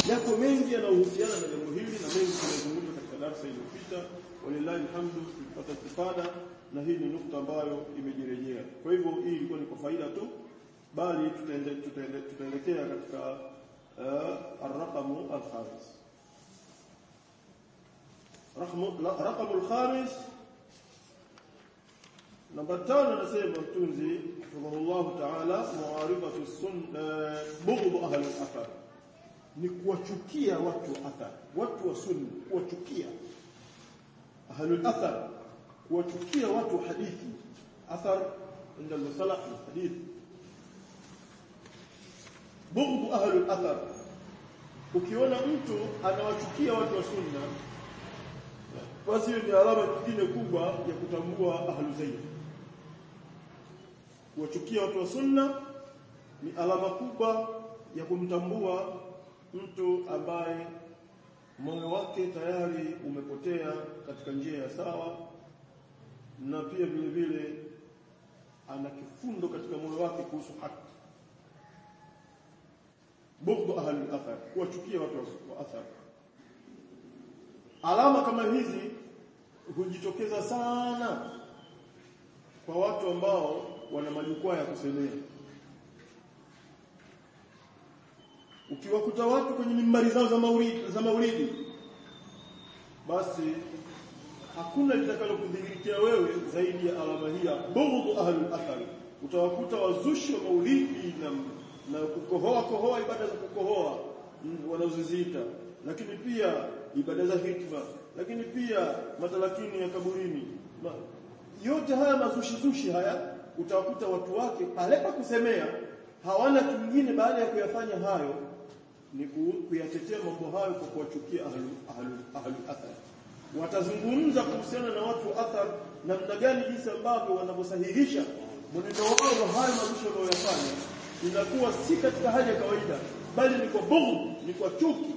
yako mengi yanayohusiana na jambo hili na mengi tumezungumza katika darasa iliyopita walillahi alhamdu tulipata istifada na hii ni nukta ambayo imejirejea kwa hivyo hii ilikuwa ni kwa faida tu bali tutaende, tutaende, tutaelekea katika uh, arraqamu alkhamis raqamu alkhamis namba tano anasema mtunzi rahimahullah ta'ala muarifatu sunna bughd ahli al-athar ni kuwachukia watu wa athar watu wa sunna kuwachukia ahli al-athar kuwachukia watu wa hadithi athar inda al-musalah hadith bughd ahli al-athar ukiona mtu anawachukia watu wa sunna basi ni alama nyingine kubwa ya kutambua ahlu zaid kuwachukia watu wa sunna ni alama kubwa ya kumtambua mtu ambaye moyo wake tayari umepotea katika njia ya sawa na pia vile vile ana kifundo katika moyo wake kuhusu haki bughd ahli athar kuwachukia watu wa athar alama kama hizi hujitokeza sana kwa watu ambao wana majukwaa ya kusemea ukiwakuta watu kwenye mimbari zao za maulidi za maulidi basi hakuna litakalokudhihirikia wewe zaidi ya alama hii ya bughd ahli athari utawakuta wazushi wa maulidi na na kukohoa kohoa ibada za kukohoa wanazoziita lakini pia ibada za hikma lakini pia matalakini ya kaburini Ma, yote haya mazushi zushi haya utawakuta watu wake pale pa kusemea hawana kingine baada ya kuyafanya hayo ni kuyatetea mambo hayo kwa kuwachukia ahlu ahlu ahlu athar watazungumza kuhusiana na watu wa athar namna gani jinsi ambavyo wanavyosahihisha mwenendo wao wa hayo mazushi wanayofanya inakuwa si katika hali ya kawaida bali ni kwa bughd ni kwa chuki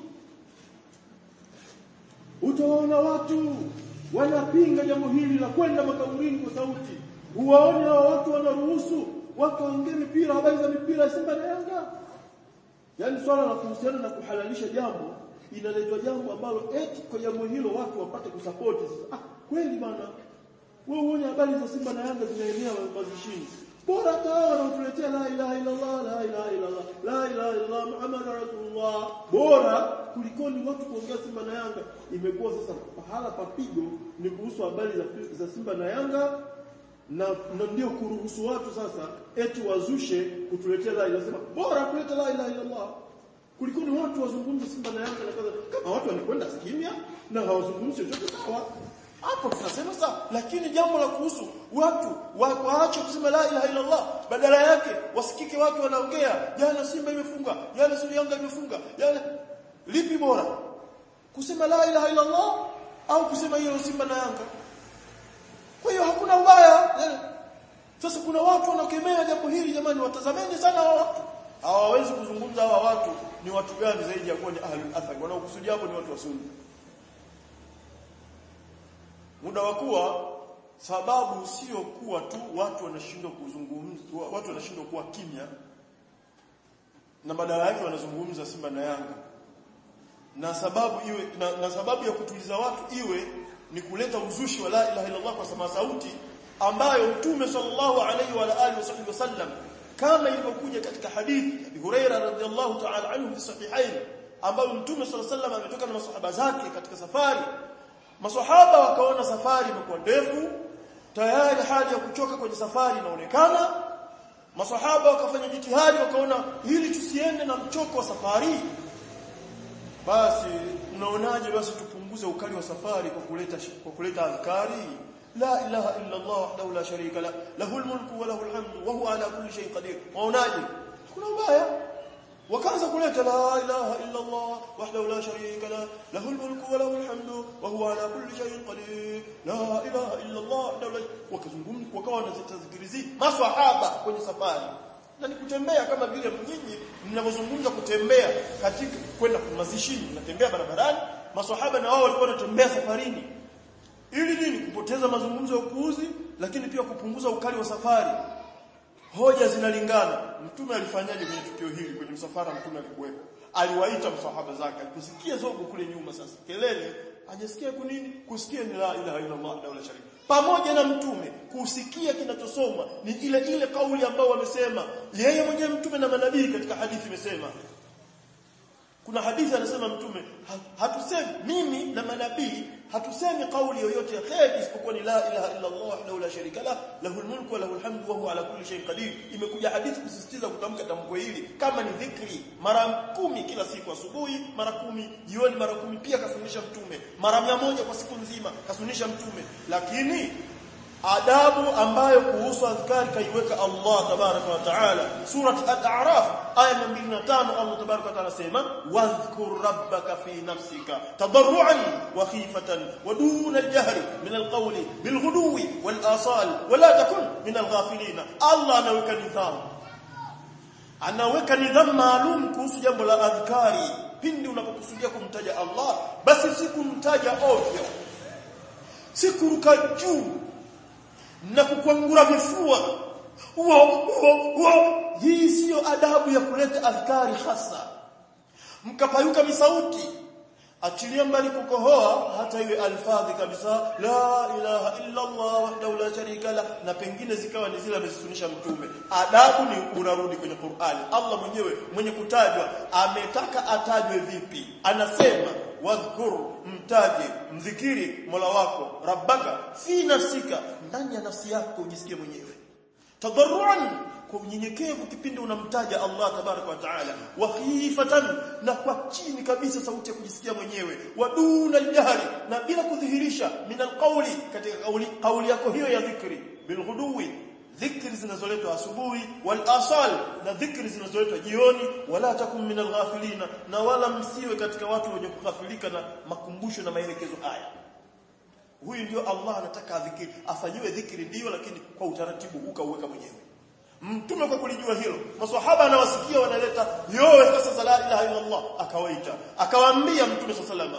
utaona watu wanapinga jambo hili la kwenda makaburini kwa sauti huwaone hao watu wanaruhusu watu waongee mipira habari za mipira Simba na Yanga yaani swala la kuhusiana na kuhalalisha jambo inaletwa jambo ambalo eti kwa jambo hilo watu wapate kusupport sasa ah kweli bana wewe uone habari za Simba na Yanga zinaenea mazishini bora hata hao wanaotuletea la ilaha illa Allah la ilaha illa Allah la ilaha illa Allah Muhammad rasulullah bora kulikoni watu kuongea Simba na Yanga imekuwa sasa pahala papigo ni kuhusu habari za, za Simba na Yanga na, na ndio kuruhusu watu sasa eti wazushe kutuletea la ilaha sema bora kuleta la ilaha illa Allah kulikoni watu wazungumze Simba na Yanga na kadha kama watu wanakwenda kimya na hawazungumzi chochote sawa hapo tunasema sawa lakini jambo la kuhusu watu wa, waache kusema la ilaha illa Allah badala yake wasikike watu wanaongea jana Simba imefunga jana Suri Yanga imefunga jana lipi bora kusema la ilaha illa Allah au kusema hiyo Simba na Yanga kwa hiyo hakuna ubaya sasa kuna watu wanakemea jambo hili jamani watazameni sana hao watu hawawezi kuzungumza hawa watu ni watu gani zaidi ya kuwa ni ahlul athar wanaokusudia hapo ni watu wa sunna muda wa kuwa sababu sio kuwa tu watu wanashindwa kuzungumza watu wanashindwa kuwa kimya na badala yake wanazungumza Simba na Yanga na sababu iwe na, na sababu ya kutuliza watu iwe ni kuleta uzushi wa la ilaha illa Allah kwa sama sauti ambayo Mtume sallallahu alaihi wa alihi wasallam kama ilivyokuja katika hadithi Abi Huraira radhiallahu ta'ala anhu fi sahihain ambayo Mtume sallallahu alaihi wasallam ametoka na masahaba zake katika safari Maswahaba wakaona safari imekuwa ndefu, tayari hali ya kuchoka kwenye safari inaonekana. Maswahaba wakafanya jitihadi wakaona ili tusiende na mchoko wa safari. Basi mnaonaje basi tupunguze ukali wa safari kwa kuleta kwa kuleta adhkari la ilaha illa Allah wahdahu la sharika la lahul mulku wa lahul hamdu wa huwa ala kulli shay'in qadir. Waonaje? Kuna ubaya wakaanza kuleta la ilaha illa Allah wahdahu la sharika la lahu almulku wa lahu alhamdu wa huwa ala kulli shay'in qadir la ilaha illa Allah wakazungumza wakawa wanazitazikirizi maswahaba kwenye safari na ni kutembea kama vile nyinyi mnavyozungumza kutembea katika kwenda mazishini mnatembea barabarani maswahaba na wao walikuwa wanatembea safarini ili nini kupoteza mazungumzo ya upuuzi lakini pia kupunguza ukali wa safari hoja zinalingana mtume alifanyaje kwenye tukio hili kwenye msafara mtume alikuwepo aliwaita msahaba zake alikusikia zogo kule nyuma sasa kelele hajasikia kunini kusikia ni la ilaha illa Allah la sharika pamoja na mtume kusikia kinachosoma ni ile ile kauli ambayo wamesema yeye mwenyewe mtume na manabii katika hadithi imesema kuna hadithi anasema mtume hatusemi mimi na manabii hatusemi kauli yoyote ya khair isipokuwa ni la ilaha illa Allah wahdahu la sharika la lahul mulku wa lahul hamdu wa huwa ala kulli shay'in qadir imekuja hadithi kusisitiza kutamka tamko hili kama ni dhikri mara kumi kila siku asubuhi mara kumi jioni mara kumi pia kasunisha mtume mara mia moja kwa siku nzima kasunisha mtume lakini adabu ambayo kuhusu adhkari kaiweka Allah tabaraka wa taala surat al-a'raf aya 205 Allah tabaraka wa taala sema wadhkur rabbaka fi nafsika tadarruan wa khifatan wa duna al-jahri min al-qawli bil ghuduwi wal asal wa la takun min al-ghafilin Allah anaweka nidhamu anaweka nidhamu maalum kuhusu jambo la adhkari pindi unapokusudia kumtaja Allah basi si kumtaja ovyo si kuruka juu na kukwangura vifua uo uo uo hii siyo adabu ya kuleta adhkari hasa mkapayuka misauti achilia mbali kukohoa hata iwe alfadhi kabisa la ilaha illa Allah wahdahu la sharika la na pengine zikawa ni zile amezisunisha mtume adabu ni unarudi kwenye Qur'ani Allah mwenyewe mwenye kutajwa ametaka atajwe vipi anasema wadhkur mtaje mdhikiri Mola wako rabbaka fi nafsika ndani ya nafsi yako ujisikie mwenyewe tadarruan kwa unyenyekevu kipindi unamtaja Allah tabaraka wa taala wa khifatan na kwa chini kabisa sauti ya kujisikia mwenyewe waduna aljahri na bila kudhihirisha min alqawli katika kauli kauli yako hiyo ya dhikri bilghuduwi dhikri zinazoletwa asubuhi wal asal na dhikri zinazoletwa jioni wala takum min alghafilina na wala msiwe katika watu wenye kughafilika na makumbusho na maelekezo haya huyu ndio Allah anataka adhikiri afanyiwe dhikri ndio lakini kwa utaratibu huu kauweka mwenyewe mtume kwa kulijua hilo maswahaba anawasikia wanaleta yowe sasa la ilaha illa Allah akawaita akawaambia mtume sallallahu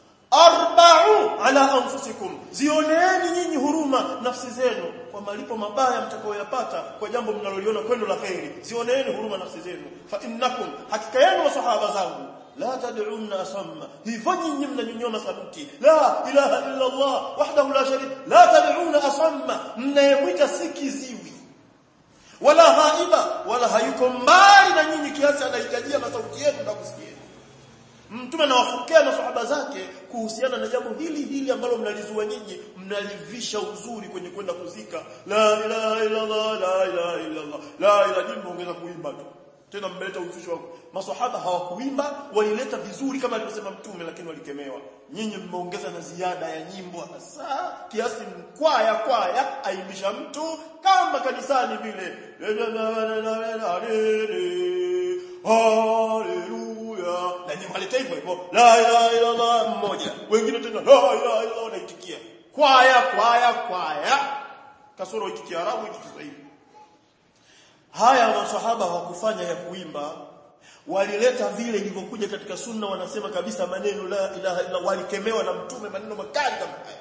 arba'u ala anfusikum zioneeni nyinyi huruma nafsi zenu kwa malipo mabaya mtakayoyapata kwa jambo mnaloliona kwendo la khairi zioneeni huruma nafsi zenu fa innakum hakika yenu maswahaba zangu la tad'unna asamma hivyo nyinyi mnanyonyoma sauti la ilaha illa Allah wahdahu la sharika la tad'unna asamma mnayemwita si kiziwi wala haiba wala hayuko mbali na nyinyi kiasi anahitajia masauti yenu na kusikia mtume anawafukia na sahaba zake kuhusiana na jambo hili hili ambalo mnalizua nyinyi mnalivisha uzuri kwenye kwenda kuzika la ilaha illa Allah la ilaha illa Allah la ilaha illa ongeza kuimba tu tena mmeleta uzushi wako maswahaba hawakuimba walileta vizuri kama alivyosema mtume lakini walikemewa nyinyi mmeongeza na ziada ya nyimbo hasa kiasi mkwaya kwaya aimbisha mtu kama kanisani vile haleluya na nyimbo aleta hivyo hivyo la ilaha illa Allah mmoja wengine tena la ilaha illa Allah wanaitikia kwaya kwaya kwaya kasoro hiki kiarabu hiki kiswahili haya maswahaba hawakufanya ya kuimba walileta vile ilivyokuja katika sunna wanasema kabisa maneno la ilaha illa walikemewa na mtume maneno makali kama haya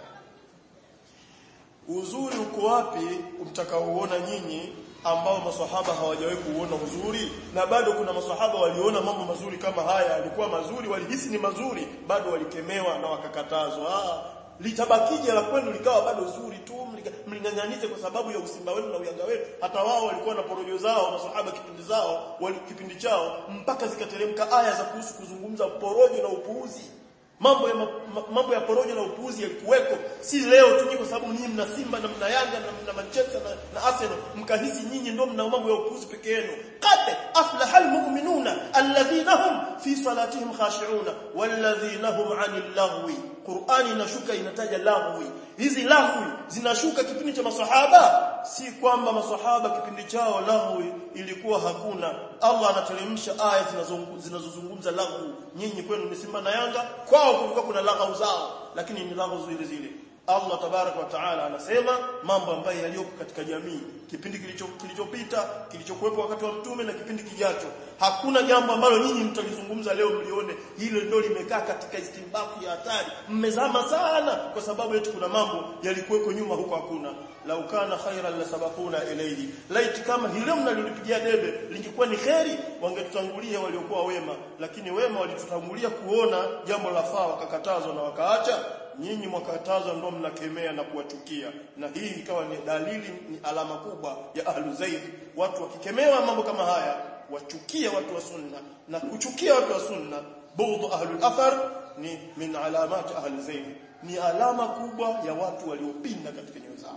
uzuri uko wapi mtakaoona nyinyi ambao maswahaba hawajawahi kuona uzuri na bado kuna maswahaba waliona mambo mazuri kama haya alikuwa mazuri walihisi ni mazuri bado walikemewa na wakakatazwa litabakije la kwenu likawa bado zuri tu mling'ang'anize kwa sababu ya usimba wenu na uyanga wenu hata wao walikuwa na porojo zao maswahaba kipindi zao wali, kipindi chao mpaka zikateremka aya za kuhusu kuzungumza porojo na upuuzi mambo ya ma, mambo ya porojo na upuuzi yalikuweko si leo tu kwa sababu nyinyi mna Simba na mna Yanga na mna Manchester na, na Arsenal mkahisi nyinyi ndio mna mambo ya upuuzi peke yenu qad aflaha almu'minuna alladhina hum fi salatihim khashi'una walladhina hum 'anil lahwi Qur'ani inashuka inataja lahwi hizi lahwi zinashuka kipindi cha maswahaba si kwamba maswahaba kipindi chao lahwi ilikuwa hakuna Allah anateremsha aya zinazozungumza lahwi nyinyi kwenu ni Simba na Yanga kwao kulikuwa kuna lahwi zao lakini ni lahwi zile zile Allah tabarak wa taala anasema mambo ambayo yaliyoko katika jamii kipindi kilicho kilichopita kilichokuwepo wakati wa mtume na kipindi kijacho hakuna jambo ambalo nyinyi mtalizungumza leo mlione hilo ndio limekaa katika istimbaku ya hatari mmezama sana kwa sababu eti kuna mambo yalikuweko nyuma huko hakuna lau kana khairan la sabaquna ilayhi laiti kama hilo mnalolipigia debe lingekuwa ni kheri wangetutangulia waliokuwa wema lakini wema walitutangulia kuona jambo la faa wakakatazwa na wakaacha nyinyi mwakatazwa ndio mnakemea na kuwachukia na hii ikawa ni dalili ni alama kubwa ya ahlu zaid watu wakikemewa mambo kama haya wachukia watu wa sunna na kuchukia watu wa sunna bughd ahlul athar ni min alamat ahli zaid ni alama kubwa ya watu waliopinda katika nyoyo zao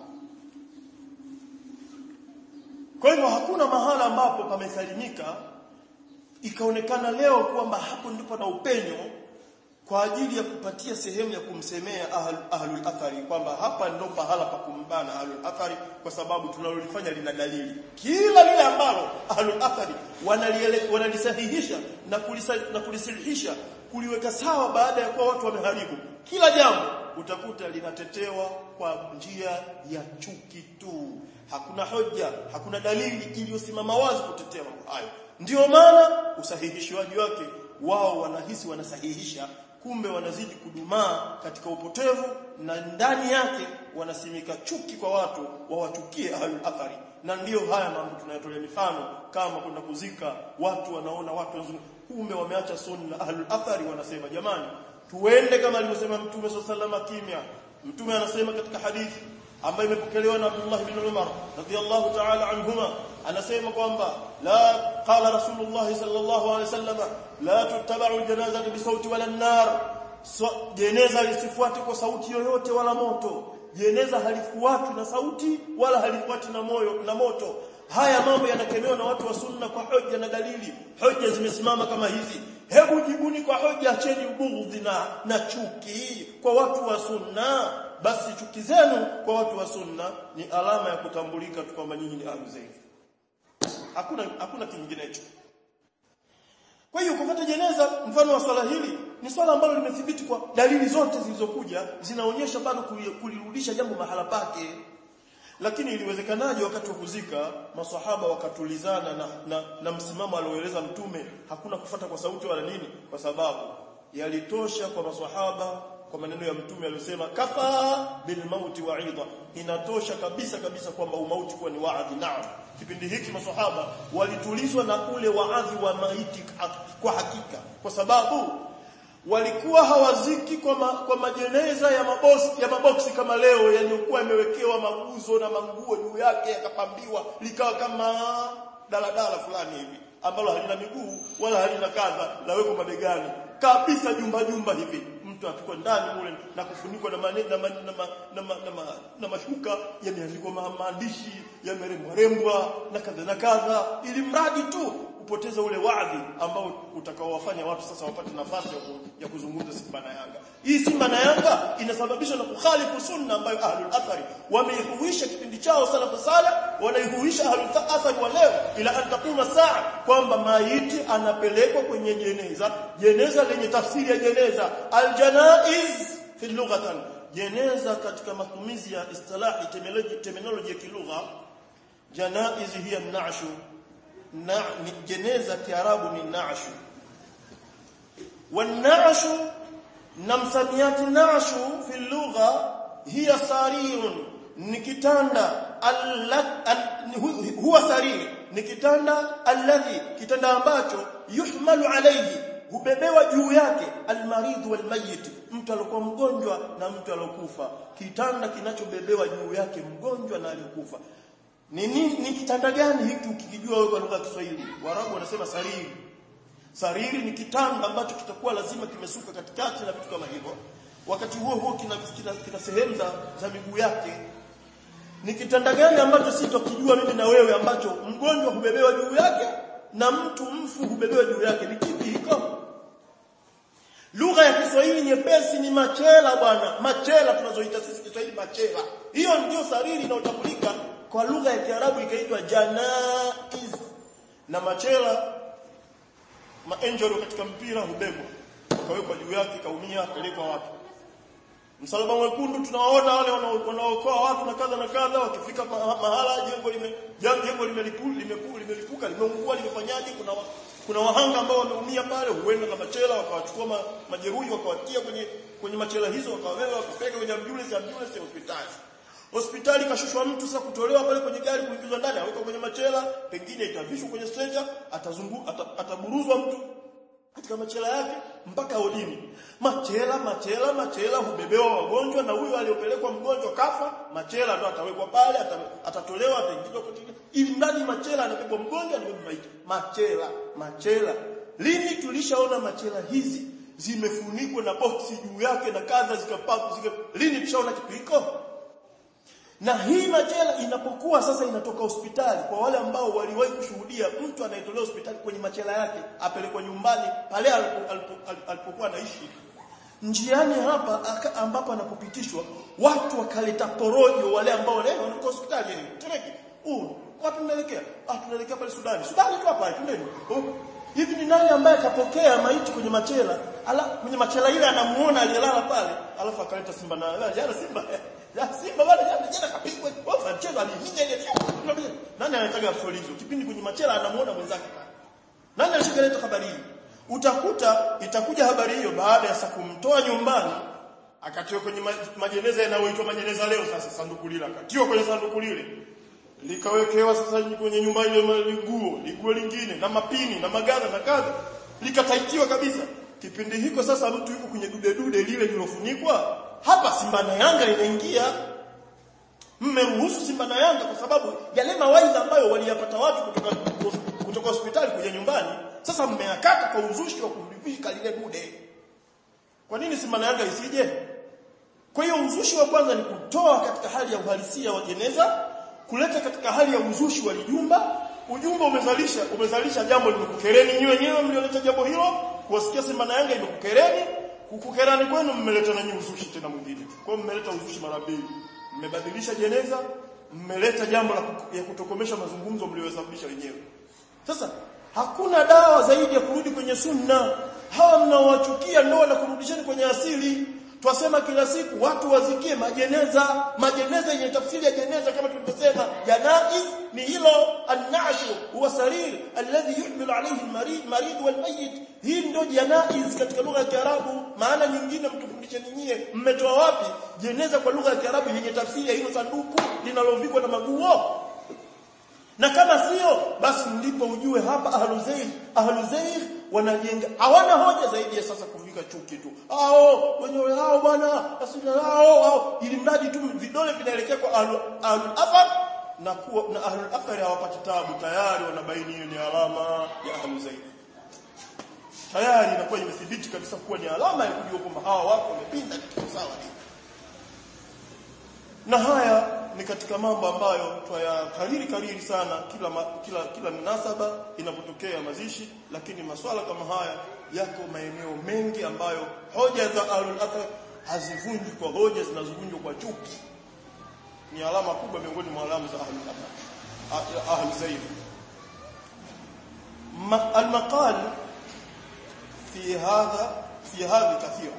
kwa hivyo hakuna mahala ambapo pamesalimika ikaonekana leo kwamba hapo ndipo na upenyo kwa ajili ya kupatia sehemu ya kumsemea ahlul ahlul athari kwamba hapa ndo pahala pa kumbana ahlul athari kwa sababu tunalolifanya lina dalili kila lile ambalo ahlul athari wanalisahihisha na kulisa, na kulisilihisha kuliweka sawa baada ya kuwa watu wameharibu kila jambo utakuta linatetewa kwa njia ya chuki tu hakuna hoja hakuna dalili iliyosimama wazi kutetea mambo hayo ndio maana usahihishwaji wake wao wanahisi wanasahihisha kumbe wanazidi kudumaa katika upotevu na ndani yake wanasimika chuki kwa watu wawachukie ahlul athari na ndiyo haya mambo tunayotolea mifano kama kwenda kuzika watu wanaona watu wazungu kumbe wameacha sunna ahlul athari wanasema jamani tuende kama alivyosema mtume sallallahu kimya mtume anasema katika hadithi ambayo imepokelewa na Abdullah ibn Umar radhiyallahu ta'ala anhuma anasema kwamba la qala rasulullah sallallahu alayhi wasallam la tuttaba'u janazata bi sauti wala nar so, jeneza lisifuate kwa sauti yoyote wala moto jeneza halifuati na sauti wala halifuati na moyo na moto haya mambo yanakemewa na watu wa sunna kwa hoja na dalili hoja zimesimama kama hizi hebu jibuni kwa hoja acheni ubughudhi na na chuki kwa watu wa sunna basi chuki zenu kwa watu wa sunna ni alama ya kutambulika tu kwamba nyinyi ni ahlu zaidi hakuna hakuna kinginecho kwa hiyo kupata jeneza mfano wa swala hili ni swala ambalo limethibiti kwa dalili zote zilizokuja zinaonyesha bado kulirudisha jambo mahala pake lakini iliwezekanaje wakati wa kuzika maswahaba wakatulizana na, na, na msimamo alioeleza mtume hakuna kufata kwa sauti wala nini kwa sababu yalitosha kwa maswahaba kwa maneno ya mtume aliyosema kafa bil mauti wa'idha inatosha kabisa kabisa kwamba umauti kuwa ni waadhi naam kipindi hiki maswahaba walitulizwa na ule waadhi wa maiti kwa hakika kwa sababu walikuwa hawaziki kwa, ma, kwa majeneza ya mabosi ya maboksi kama leo yaliyokuwa yamewekewa maguzo na manguo juu yake yakapambiwa likawa kama daladala fulani hivi ambalo halina miguu wala halina kadha laweko mabegani kabisa jumba jumba hivi mtu atukwa ndani mule na kufunikwa na mane, na, ma, na, ma, na, ma, na, ma, na mashuka yameandikwa maandishi yamerembwa rembwa na kadha na kadha ili mradi tu kupoteza ule wadhi ambao utakaowafanya watu sasa wapate nafasi ya, ku, ya kuzungumza Simba na Yanga. Hii Simba na Yanga inasababishwa na kukhalifu sunna ambayo ahlul athari wameihuisha kipindi chao salafu saleh, wanaihuisha ahlul athari wa leo ila an taquma saa kwamba maiti anapelekwa kwenye jeneza, jeneza lenye tafsiri ya jeneza aljanaiz fi lughatan jeneza katika matumizi ya istilahi terminology ya kilugha janaiz hiya nashu na ni jeneza kiarabu ni nashu wanashu na msamiati nashu fi lugha hiya sarirun ni kitanda huwa sariri ni kitanda alladhi kitanda ambacho yuhmalu alayhi hubebewa juu yake almarid walmayit mtu alikuwa mgonjwa na mtu alokufa kitanda kinachobebewa juu yake mgonjwa na aliyokufa ni, ni, ni kitanda gani hiki ukikijua wewe kwa lugha ya Kiswahili? Waarabu wanasema sariri. Sariri ni kitanda ambacho kitakuwa lazima kimesuka katikati na vitu kama hivyo. Wakati huo huo kina, kina, kina sehemu za, za miguu yake. Ni kitanda gani ambacho sitokijua mimi na wewe ambacho mgonjwa hubebewa juu yake na mtu mfu hubebewa juu yake? Ni kipi hiko? Lugha ya Kiswahili nyepesi ni machela bwana. Machela tunazoita sisi Kiswahili machela. Hiyo ndio sariri inayotambulika kwa lugha ya Kiarabu ikaitwa janaiz na machela maenjoro katika mpira hubebwa kawekwa juu yake kaumia pelekwa watu msalaba mwekundu tunawaona wale wanaokoa watu na kadha na kadha wakifika mahala jengo lime jengo limelipuka limeku, limelipuka limeungua limefanyaje kuna wa, kuna wahanga ambao wameumia pale huenda na machela wakawachukua ma, majeruhi wakawatia kwenye kwenye machela hizo wakawabeba wakapeleka kwenye ambulance ambulance ya hospitali hospitali kashushwa mtu sasa kutolewa pale kwenye gari kuingizwa ndani awekwa kwenye machela pengine itavishwa kwenye stretcher atazungu ata, ataburuzwa mtu katika machela yake mpaka odini machela machela machela hubebewa wagonjwa na huyo aliyopelekwa mgonjwa kafa machela ndo atawekwa pale atatolewa ataingizwa kwenye ili ndani machela anabebwa mgonjwa anabebwa maiti machela machela lini tulishaona machela hizi zimefunikwa na boksi juu yake na kadha zikapaku zika lini tushaona kitu hiko na hii machela inapokuwa sasa inatoka hospitali kwa wale ambao waliwahi kushuhudia mtu anayetolewa hospitali kwenye machela yake apelekwa nyumbani pale alipokuwa anaishi njiani hapa ambapo anapopitishwa watu wakaleta porojo wale ambao leo wanakuwa hospitali yeye tereki uh wapi mnaelekea ah tunaelekea pale Sudani Sudani tu hapa twendeni oh. hivi ni nani ambaye akapokea maiti kwenye machela ala kwenye machela ile anamuona aliyelala pale alafu akaleta simba na jana simba ya simba wale jana jana kapigwa ofa mchezo aliminya ile nani anataka story hizo kipindi kwenye machela anamuona mwenzake pale nani alishikaleta habari hii utakuta itakuja habari hiyo baada ya saa kumtoa nyumbani akatiwa kwenye majeneza yanayoitwa majeneza leo sasa sanduku lile akatiwa kwenye sanduku lile likawekewa sasa kwenye nyumba ile nguo liguo lingine na mapini na maganda na kadha likataitiwa kabisa kipindi hiko sasa mtu yuko kwenye dude dude lile lilofunikwa hapa Simba na Yanga inaingia mmeruhusu Simba na Yanga kwa sababu yale mawaidha ambayo waliyapata watu kutoka kutoka hospitali kuja nyumbani sasa mmeyakata kwa uzushi wa kumvika lile dude kwa nini Simba na Yanga isije kwa hiyo uzushi wa kwanza ni kutoa katika hali ya uhalisia wa jeneza kuleta katika hali ya uzushi wa lijumba ujumbe umezalisha umezalisha jambo limekukereni nyinyi wenyewe mlioleta jambo hilo kuwasikia Simba na Yanga imekukereni kukukerani kwenu mmeleta na nyinyi uzushi tena mwingine kwa hiyo mmeleta uzushi mara mbili mmebadilisha jeneza mmeleta jambo la ya kutokomesha mazungumzo mliyosababisha wenyewe sasa hakuna dawa zaidi ya kurudi kwenye sunna hawa mnaowachukia ndio wanakurudisheni kwenye asili twasema kila siku watu wazikie majeneza majeneza yenye tafsiri ya jeneza kama tulivyosema janaiz ni hilo an-nashu huwa sarir alladhi yuhmilu alayhi al-marid marid wal-mayyit hii ndio janaiz katika lugha ya Kiarabu maana nyingine mtufundishe nyinyi mmetoa wapi jeneza kwa lugha ya Kiarabu yenye tafsiri ya hilo sanduku linalovikwa na maguo na kama sio basi ndipo ujue hapa ahluzair ahluzair wanajenga hawana hoja zaidi ya sasa kuvika chuki tu hao wenyewe hao bwana asili hao hao ili mradi tu vidole vinaelekea kwa ahlul athar na kuwa na ahlul athar hawapati tabu tayari wanabaini hiyo ni alama ya ahluzair tayari inakuwa imethibiti kabisa kuwa ni alama ya kujua kwamba hawa wako wamepinda katika sawa na haya ni katika mambo ambayo twayakariri kariri sana kila ma, kila kila minasaba inapotokea mazishi lakini maswala kama haya yako maeneo mengi ambayo hoja za ahlul athar hazivunjwi kwa hoja zinazovunjwa kwa chuki ni alama kubwa miongoni mwa alama za ahlul athar ahlul zaid المقال في هذا في هذا كثير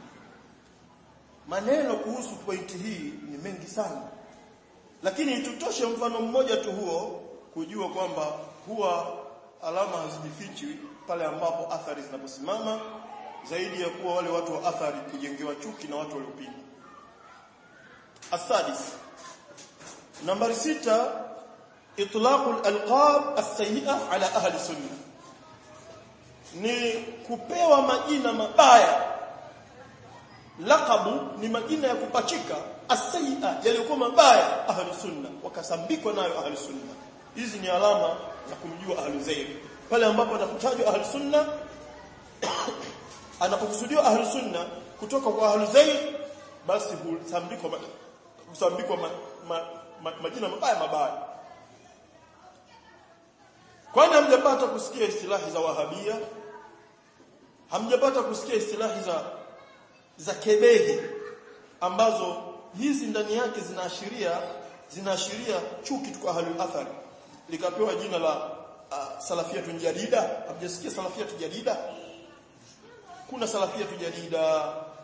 maneno kuhusu pointi hii ni mengi sana lakini tutoshe mfano mmoja tu huo kujua kwamba huwa alama hazijifichi pale ambapo athari zinaposimama zaidi ya kuwa wale watu wa athari kujengewa chuki na watu waliopinga asadis nambari sita itlaqul alqab as-sayyi'a ala ahli sunna ni kupewa majina mabaya laqabu ni majina ya kupachika asai'a yaliyokuwa mabaya ahli sunna wakasambikwa nayo ahli sunna hizi ni alama za kumjua ahli zaid pale ambapo anapotajwa ahli sunna anapokusudiwa ahli sunna kutoka kwa ahli zaid basi husambikwa husambikwa ma, ma, ma, majina mabaya mabaya kwani hamjapata kusikia istilahi za wahabia hamjapata kusikia istilahi za za kebehi ambazo hizi ndani yake zinaashiria zinaashiria chuki kwa ahlul athar likapewa jina la uh, salafiyatu jadida hamjasikia salafiyatu jadida kuna salafiyatu jadida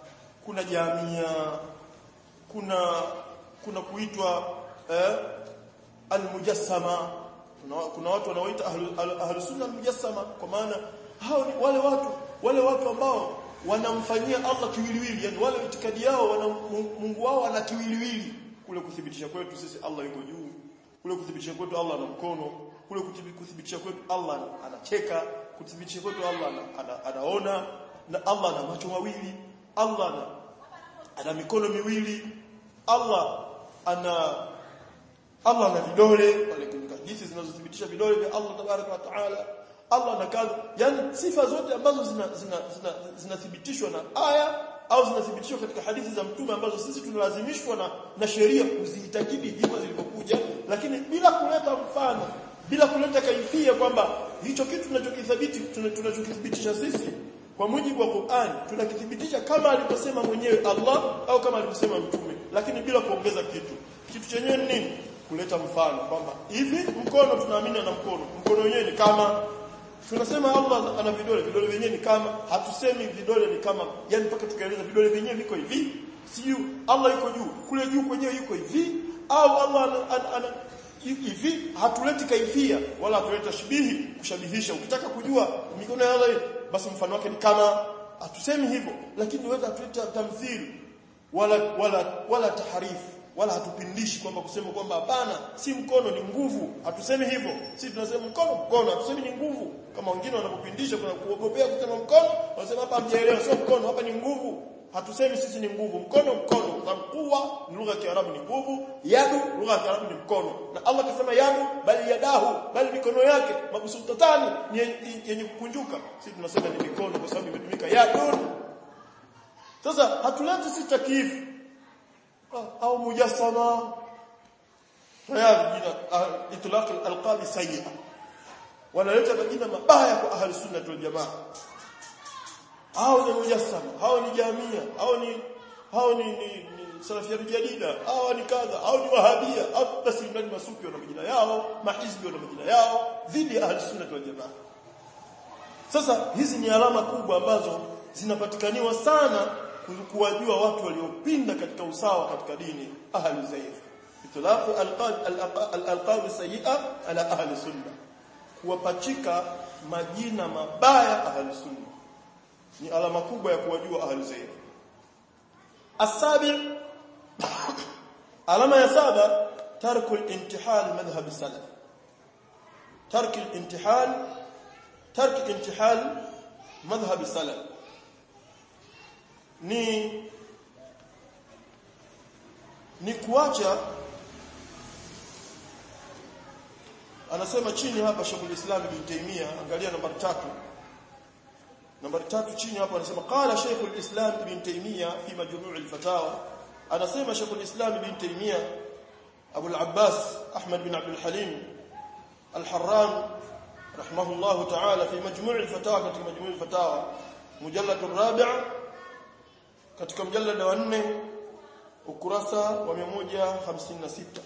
kuna jamia kuna kuna kuitwa eh, almujassama kuna, kuna watu wanaoita ahlus ahlu sunna almujassama kwa maana hao ni wale watu wale watu ambao wanamfanyia Allah kiwiliwili yani wale itikadi yao wana Mungu wao ana kiwiliwili kule kuthibitisha kwetu sisi Allah yuko juu kule kuthibitisha kwetu Allah ana mkono kule kuthibitisha kwetu Allah anacheka kuthibitisha kwetu Allah ana, anaona na Allah ana macho mawili Allah ana, ana mikono miwili Allah ana Allah ana vidole pale kwenye hadithi zinazothibitisha vidole vya Allah tabaraka wa taala Allah na kadha yani sifa zote ambazo zinathibitishwa zina, zina, zina na aya au zinathibitishwa katika hadithi za mtume ambazo sisi tunalazimishwa na na sheria kuziitakidi hivyo zilivyokuja lakini bila kuleta mfano bila kuleta kaifia kwamba hicho kitu tunachokithabiti tunachokithibitisha sisi kwa mujibu wa Qur'an tunakithibitisha kama alivyosema mwenyewe Allah au kama alivyosema mtume lakini bila kuongeza kitu kitu chenyewe ni nini kuleta mfano kwamba hivi mkono tunaamini na mkono mkono wenyewe ni kama tunasema Allah ana vidole vidole vyenyewe ni kama hatusemi vidole ni kama yani mpaka tukaeleza vidole vyenyewe viko hivi siyo Allah yuko juu kule juu kwenyewe yuko hivi au Allah ana, ana, ana hivi hatuleti kaifia wala hatuleta shibihi kushabihisha ukitaka kujua mikono ya Allah basi mfano wake ni kama hatusemi hivyo lakini weza tuleta tamthili wala wala wala taharifu wala hatupindishi kwamba kusema kwamba hapana si mkono ni nguvu hatusemi hivyo si tunasema mkono mkono hatusemi ni nguvu kama wengine wanapopindisha kuna kuogopea kusema mkono wanasema hapa hamjaelewa sio mkono hapa ni nguvu hatusemi sisi ni nguvu mkono mkono kwa sababu kuwa lugha ya Kiarabu ni nguvu yadu lugha ya Kiarabu ni mkono na Allah akasema yadu bali yadahu bali mikono yake mabsutatani ni yenye kukunjuka sisi tunasema ni mikono kwa sababu imetumika yadun sasa hatuleti sisi takifu au mujassama tayari jina itlaq alqab sayyi'a wanaleta majina mabaya kwa ahli sunna wal jamaa hao ni mujassama hao ni jamia hao ni hao ni, ni, ni salafia jadida hao ni kadha hao ni wahabia au basi ndani masufi wana majina yao mahizbi wana majina yao dhidi ya ahli sunna wal jamaa sasa hizi ni alama kubwa ambazo zinapatikaniwa sana kuwajua watu waliopinda katika usawa katika dini ahli zaif itlaqu alqab sayyi'a ala ahli sunna kuwapachika majina mabaya ahli sunna ni alama kubwa ya kuwajua ahli zaif asabi alama ya saba tarku al-intihal madhhab salaf tark al-intihal tark intihal madhhab salaf ni ni kuacha anasema chini hapa Sheikh Islam Ibn Taymiyyah angalia nambari tatu nambari tatu chini hapa anasema qala Sheikh Islam Ibn Taymiyyah fi majmu' al-fatawa anasema Sheikh Islam Ibn Taymiyyah Abu al-Abbas Ahmad bin Abdul Halim al-Harran rahimahullah ta'ala fi majmu' al-fatawa katika majmu' al-fatawa mujallad ar-rabi' katika mjallada wa 4 ukurasa wa 156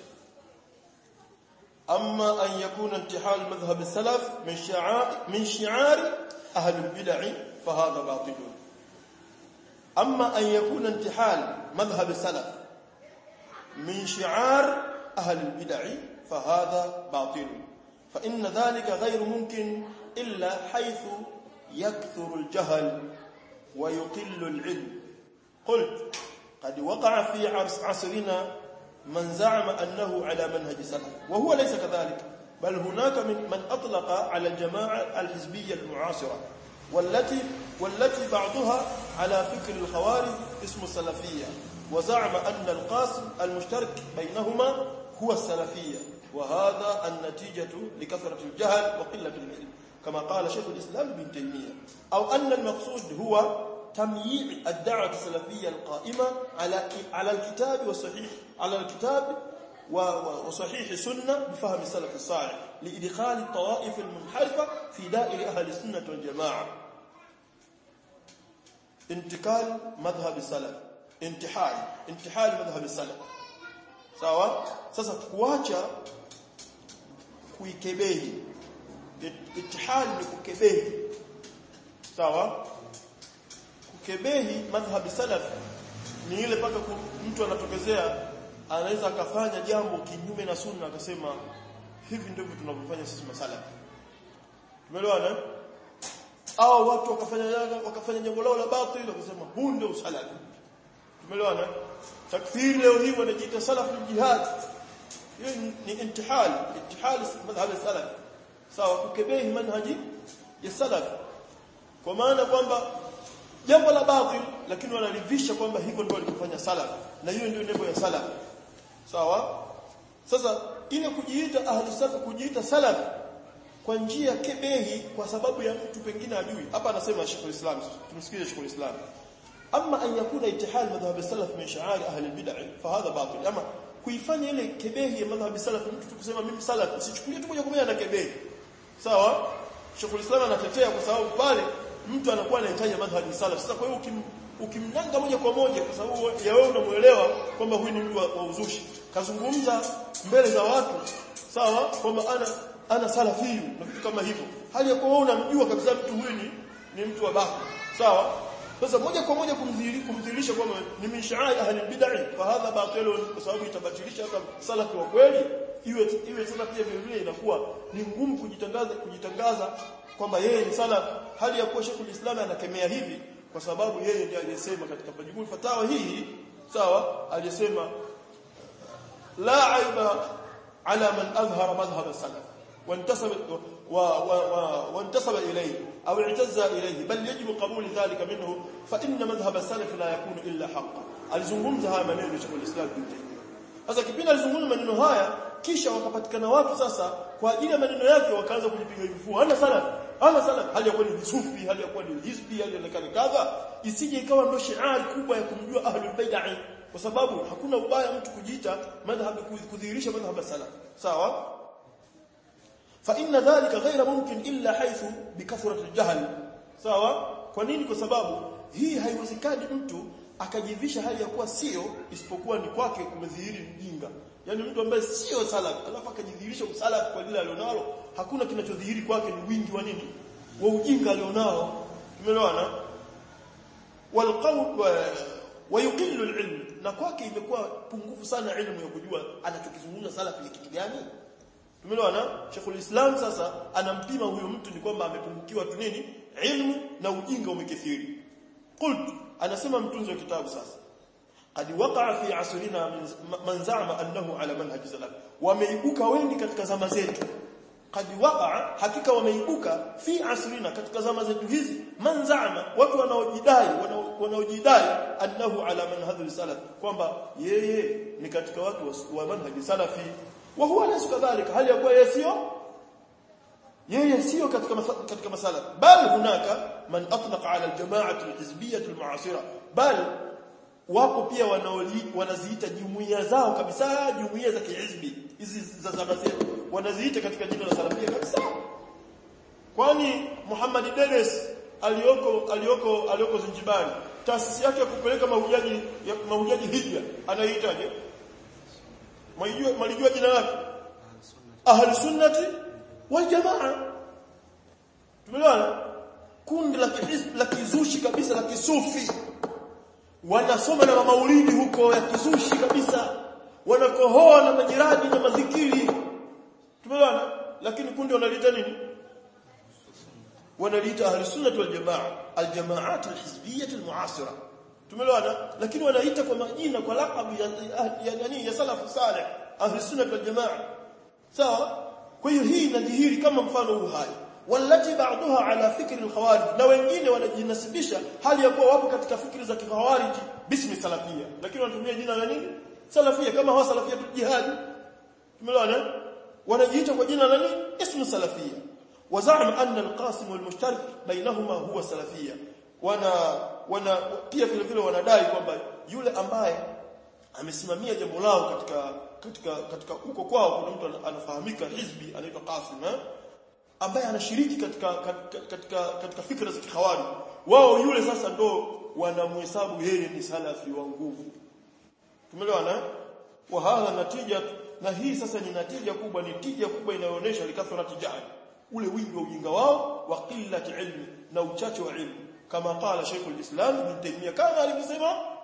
أما أن يكون انتحال مذهب السلف من شعار من شعار أهل البدع فهذا باطل أما أن يكون انتحال مذهب السلف من شعار أهل البدع فهذا باطل فإن ذلك غير ممكن إلا حيث يكثر الجهل ويقل العلم قلت قد وقع في عصرنا من زعم أنه على منهج سلف وهو ليس كذلك بل هناك من من أطلق على الجماعة الحزبية المعاصرة والتي والتي بعضها على فكر الخوارج اسم السلفية وزعم أن القاسم المشترك بينهما هو السلفية وهذا النتيجة لكثرة الجهل وقلة العلم كما قال شيخ الإسلام بن تيمية أو أن المقصود هو تمييع الدعوة السلفية القائمة على على الكتاب والصحيح على الكتاب وصحيح السنة بفهم السلف الصالح لإدخال الطوائف المنحرفة في دائر أهل السنة والجماعة انتقال مذهب السلف انتحال انتحال مذهب السلف sawa sasa kuacha kuikebehi itihal ni kukebehi sawa kukebehi madhhab salaf ni ile paka mtu anatokezea anaweza akafanya jambo kinyume na sunna akasema hivi ndivyo tunavyofanya sisi masala tumeelewana au watu wakafanya wakafanya jambo lao la batili wakasema huu ndio usalafi tumeelewana takfiri leo hii wanajiita salafu jihad hiyo ni intihal intihal madhhab salaf sawa kukebehi manhaji ya salaf kwa maana kwamba jambo la batil lakini wanalivisha kwamba hivyo ndio walifanya salaf na hiyo ndio nembo ya salaf sawa sasa ile kujiita ahli salaf kujiita salaf kwa njia kebehi kwa sababu ya mtu pengine ajui hapa anasema Sheikh Islam tumsikize Sheikh Islam amma an yakuna ittihal madhhab salaf min sha'air ahli al-bid'ah fa hadha batil ama kuifanya ile kebehi ya madhhab salaf mtu tukusema mimi salaf usichukulie tu moja kwa moja na kebehi sawa Sheikh Islam anatetea kwa sababu pale mtu anakuwa anahitaji madhhab salaf sasa kwa hiyo ukim, ukimnanga moja kwa moja kwa sababu ya wewe unamuelewa kwamba huyu ni mtu wa, wa uzushi kazungumza mbele za watu sawa kwamba ana ana salafiyu na vitu kama hivyo hali ya kuwa wewe unamjua kabisa mtu huyu ni, ni mtu wa baki sawa sasa moja kwa moja kumdhihirisha kwamba ni min shaai ahli bid'ah fa hadha batilun kwa sababu itabatilisha hata salafi wa kweli iwe iwe sasa pia vile vile inakuwa ni ngumu kujitangaza kujitangaza kwamba yeye ni salaf hali ya kuwa Sheikh Islam anakemea hivi kwa sababu yeye ndiye aliyesema katika majibul fatawa hii sawa aliyesema la aiba ala man azhara madhhab salaf وانتسب وانتسب إليه أو اعتز إليه بل يجب قبول ذلك منه فإن مذهب السلف لا يكون إلا حقا alizungumza haya maneno ya Sheikh Islam Ibn Taymiyyah sasa kipindi alizungumza maneno haya kisha wakapatikana watu sasa kwa ajili ya maneno yake wakaanza kujipiga vifua hana salaf hana salaf hali ya kuwa ni sufi hali ya kuwa ni hizbi hali ya kadha isije ikawa ndio shiari kubwa ya kumjua ahlul bid'ah kwa sababu hakuna ubaya mtu kujiita madhhab kudhihirisha madhhab salaf sawa فإن ذلك غير ممكن إلا حيث بكثرة الجهل sawa kwa nini kwa sababu hii haiwezekani mtu akajivisha hali ya kuwa sio isipokuwa ni kwake kumedhihiri mjinga yani mtu ambaye sio salaf alafu akajidhihirisha usalaf kwa lile alionalo hakuna kinachodhihiri kwake ni wingi wa nini wa ujinga alionao tumeelewana walqawl wa yuqillu alilm na kwake imekuwa pungufu sana elimu ya kujua anachokizungumza salaf ni kitu gani Tumeelewana? Sheikhul Islam sasa anampima huyo mtu ni kwamba amepungukiwa tu nini? Ilmu na ujinga umekithiri. Qult anasema mtunzi wa kitabu sasa. Qad waqa'a fi asrina man za'ama annahu ala manhaj salaf. Wameibuka wengi katika zama zetu. Qad waqa'a hakika wameibuka fi asrina katika zama zetu hizi man za'ama watu wanaojidai wanaojidai annahu ala manhaj salaf kwamba yeye ni katika watu wa manhaj salafi وهو ليس كذلك هل يقول يسيو yeye sio katika katika masala bal hunaka man atlaqa ala aljamaa alhizbiyya almuasira bal wapo pia wanaziita jumuiya zao kabisa jumuiya za kihizbi hizi za zama zetu wanaziita katika jina la salafia kabisa kwani Muhammad Dennis alioko alioko alioko Zanzibar taasisi yake ya kupeleka mahujaji mahujaji hija anaitaje Mwalijua mwalijua jina lake? Ahli sunnati wal jamaa. Tumeelewana? Kundi la kihisb la kizushi kabisa la kisufi. Wanasoma na maulidi huko ya kizushi kabisa. Wanakohoa na majirani na madhikiri. Tumeelewana? Lakini kundi wanaliita nini? Wanaliita ahli sunnati wal jamaa, al jamaat al hizbiyyah al muasira. tumeelewana lakini wanaita kwa majina kwa laqabu ya ya nani ya salafu salih ahli sunna wal jamaa sawa kwa hiyo hii inadhihiri kama mfano huu hai walati ba'daha ala fikri al-khawarij na wengine wanajinasibisha hali ya kuwa wapo katika fikri za kikhawarij bismi salafia lakini wanatumia jina la nini salafia kama hawa salafia jihad tumeelewana wanajiita kwa jina la nini ismu salafia وزعم أن القاسم والمشترك بينهما هو السلفيه wana wana pia vile vile wanadai kwamba yule ambaye amesimamia jambo lao katika katika katika huko kwao kuna mtu anafahamika hizbi anaitwa Qasim eh? ambaye anashiriki katika katika katika, katika fikra za kihawari wao yule sasa ndo wanamhesabu yeye ni salafi wa nguvu tumeelewana wa hadha natija na hii sasa ni natija kubwa ni tija kubwa inayoonyesha likathrati jahl ule wingi wa ujinga wao wa qillati ilmi na uchache wa ilmu kama qala Sheikh al-Islam Ibn Taymiyyah kama alivyosema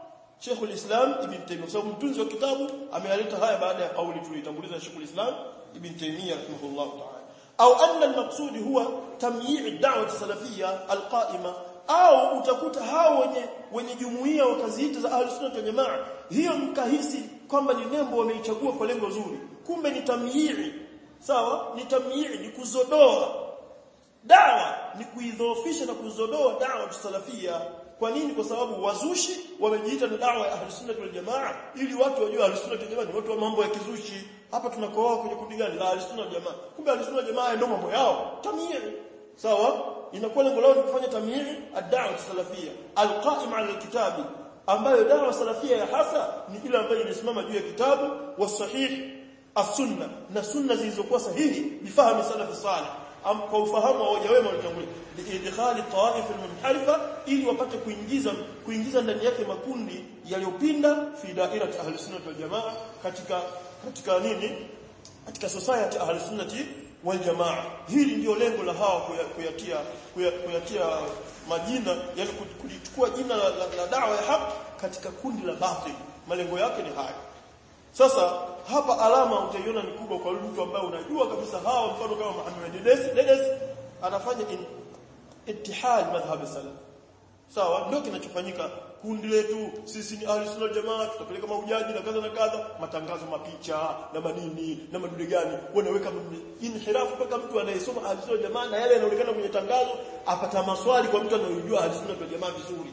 Sheikhul Islam Ibn Taymiyyah sababu mtunzi wa kitabu amealeta haya baada ya kauli tuliyotanguliza Sheikhul Islam Ibn Taymiyyah rahimahullah ta'ala au anna al-maqsud huwa tamyi' ad-da'wah as-salafiyya al-qa'ima au utakuta hao wenye wenye jumuiya wakaziita za ahlus sunna wal jamaa hiyo mkahisi kwamba ni nembo wameichagua kwa lengo zuri kumbe ni tamyi'i sawa ni tamyi'i ni kuzodoa dawa ni kuidhoofisha na kuzodoa dawa salafia kwa nini kwa sababu wazushi wamejiita na dawa ya ahlus sunna wal jamaa ili watu wajue ahlus sunna wal jamaa ni watu wa mambo ya kizushi hapa tunakoa kwenye kundi gani la ahlus sunna wal jamaa kumbe ahlus sunna wal jamaa ndio mambo yao tamyi'i sawa inakuwa lengo lao ni kufanya tamyi'i ad-da'wa salafia al-qa'im 'ala al-kitabi ambayo dawa salafia ya hasa ni ile ambayo inasimama juu ya kitabu wa sahih as-sunna na sunna zilizokuwa sahihi bifahamu salafi salih am kwa ufahamu wa hoja wema walitangulia liidkhali tawaif almunharifa ili wapate kuingiza kuingiza ndani yake makundi yaliyopinda fi dairati ahli sunnah wal jamaa katika katika nini katika society ahli sunnah wal jamaa hili ndio lengo la hawa kuyatia kuyatia majina yani kulichukua jina la, la, la dawa ya haki katika kundi la batil malengo yake ni haya sasa hapa alama utaiona ni kubwa kwa mtu ambaye unajua kabisa hawa mfano kama Muhammad Dedes Dedes anafanya in, ittihad madhhab salaf sawa ndio kinachofanyika kundi letu sisi ni ahli sunna jamaa tutapeleka mahujaji na kadha na kadha matangazo mapicha na manini na madude gani wanaweka inhirafu mpaka mtu anayesoma ahli sunna jamaa na yale yanaonekana kwenye tangazo apata maswali kwa mtu anayejua ahli sunna jamaa vizuri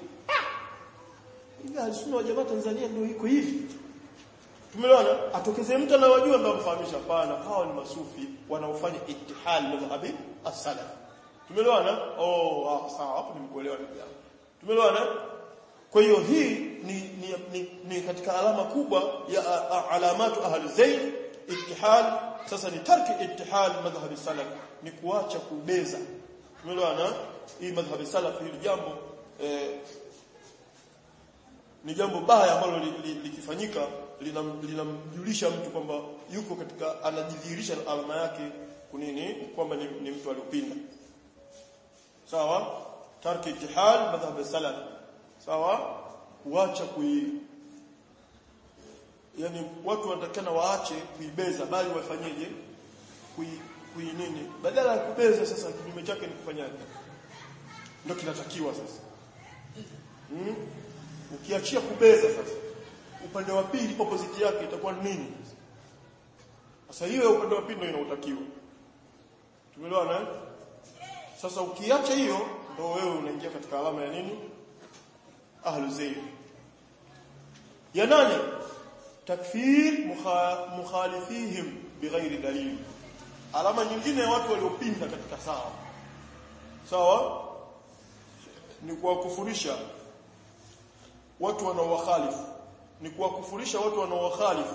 hivi ahli sunna jamaa Tanzania ndio iko hivi Tumeelewana? Atokezee mtu anawajua ndio amfahamisha hapana, hawa ni masufi wanaofanya ittihal madhhabi as-salaf. Tumeelewana? Oh, ah, sawa, hapo nimekuelewa ndugu yangu. Tumeelewana? Kwa hiyo hii ni, ni, ni, ni katika alama kubwa ya alamatu ahli zayd ittihal sasa ni tarki ittihal madhhabi salaf ni kuacha kubeza. Tumeelewana? Hii madhhabi salaf hili jambo eh, ni jambo baya ambalo likifanyika li, li, linamjulisha lina mtu kwamba yuko katika anajidhihirisha alama yake kunini kwamba ni, ni mtu aliopinda sawa tarki ittihal madhhab salaf sawa kuacha kui yani watu wanatakana waache kuibeza bali wafanyeje kui, kui nini badala ya kubeza sasa kinyume chake ni kufanyaje ndio kinatakiwa sasa hmm? ukiachia kubeza sasa upande wa pili opposite yake itakuwa nini sasa hiyo upande wa pili ndio inautakiwa tumeelewana eh sasa ukiacha hiyo ndio wewe unaingia katika alama ya nini ahlu zayr ya nane takfir mukhalifihim bighairi dalil alama nyingine ya watu waliopinda katika sawa sawa ni kuwakufurisha watu wanaowakhalifu ni kuwakufurisha watu wanaowakhalifu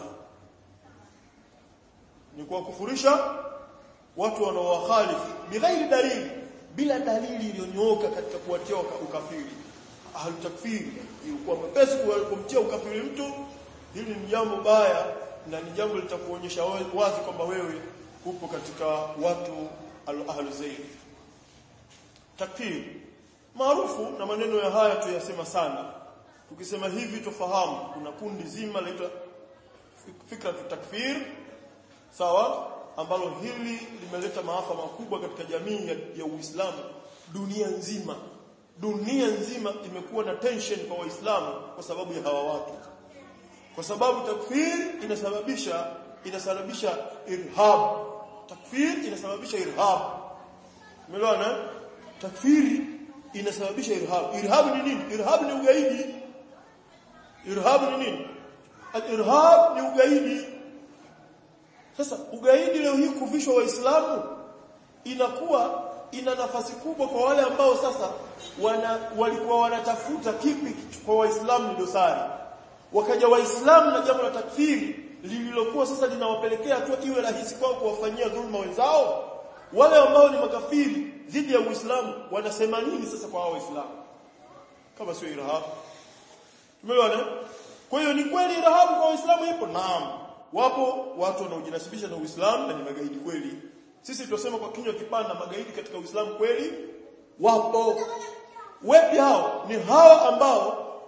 ni kuwakufurisha watu wanaowakhalifu bighairi dalili bila dalili iliyonyooka katika kuwatia ukafiri ahlu takfiri ilikuwa mepesi kumtia ukafiri mtu hili ni jambo baya na ni jambo litakuonyesha wazi kwamba wewe upo katika watu ahlu zayd takfiri maarufu na maneno ya haya tuyasema sana tukisema hivi tufahamu kuna kundi zima laitwa fikra takfir sawa ambalo hili limeleta maafa makubwa katika jamii ya, ya Uislamu dunia nzima dunia nzima imekuwa na tension kwa waislamu kwa sababu ya hawa watu kwa sababu takfir inasababisha inasababisha irhab takfir inasababisha irhab umeelewana takfiri inasababisha irhab irhab ni nini irhab ni ugaidi irhab ni nini al-irhab ni ugaidi sasa ugaidi leo hii kuvishwa waislamu inakuwa ina nafasi kubwa kwa wale ambao sasa wana, walikuwa wanatafuta kipi kwa waislamu ni dosari wakaja waislamu na jambo la takfiri lililokuwa sasa linawapelekea tu iwe rahisi kwao kuwafanyia dhulma wenzao wale ambao ni makafiri dhidi ya Uislamu wanasema nini sasa kwa hao waislamu kama sio irhab tumeona kwa hiyo ni kweli irhab kwa waislamu ipo naam wapo watu wanaojinasibisha na Uislamu na ni magaidi kweli sisi tunasema kwa kinywa kipana magaidi katika Uislamu kweli wapo wepi hao ni hao ambao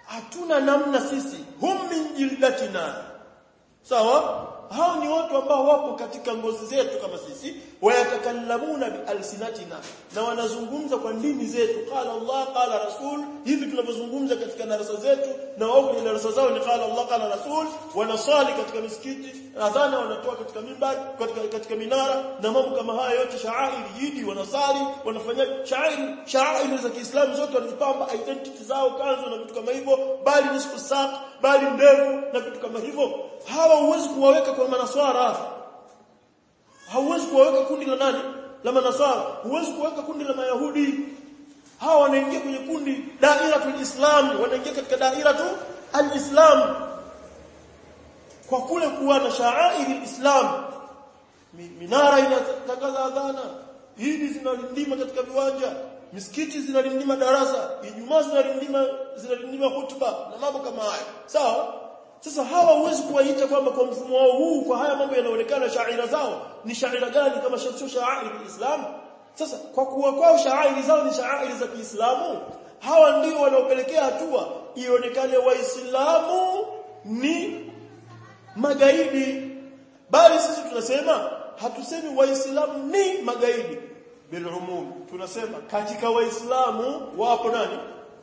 hatuna namna sisi hum min jildatina sawa hao ni watu ambao wapo katika ngozi zetu kama sisi wayatakallamuna bialsinatina na wanazungumza kwa ndimi zetu qala Allah qala rasul hivi tunavyozungumza katika darasa zetu na wao kwenye darasa zao ni qala Allah qala rasul wanasali katika misikiti adhana wanatoa katika mimbari katika, katika minara na mambo kama haya yote shaairi yidi wanasali wanafanya shaairi shaairi za Kiislamu zote wanajipamba identity zao kanzu na vitu kama hivyo bali nisfu saq bali ndevu na vitu kama hivyo hawa huwezi kuwaweka kwa manaswara hauwezi kuwaweka kundi la nani la manaswara huwezi kuweka kundi la mayahudi hawa wanaingia kwenye kundi dairatul islam wanaingia katika dairatu alislam kwa kule kuwa na shaairi islam minara inatangaza adhana hidi zinalindima katika viwanja misikiti zinalindima darasa ijumaa zinalindima zinalindima hutuba na mambo kama haya sawa sasa hawa huwezi kuwaita kwamba kwa mfumo wao huu kwa haya mambo yanaonekana shaira zao ni shaira gani kama sio shairi Islam sasa kwa kuwa kwao shairi zao ni shairi za Kiislamu hawa ndio wanaopelekea hatua ionekane waislamu ni magaidi bali sisi tunasema hatusemi waislamu ni magaidi bilumum tunasema katika waislamu wapo nani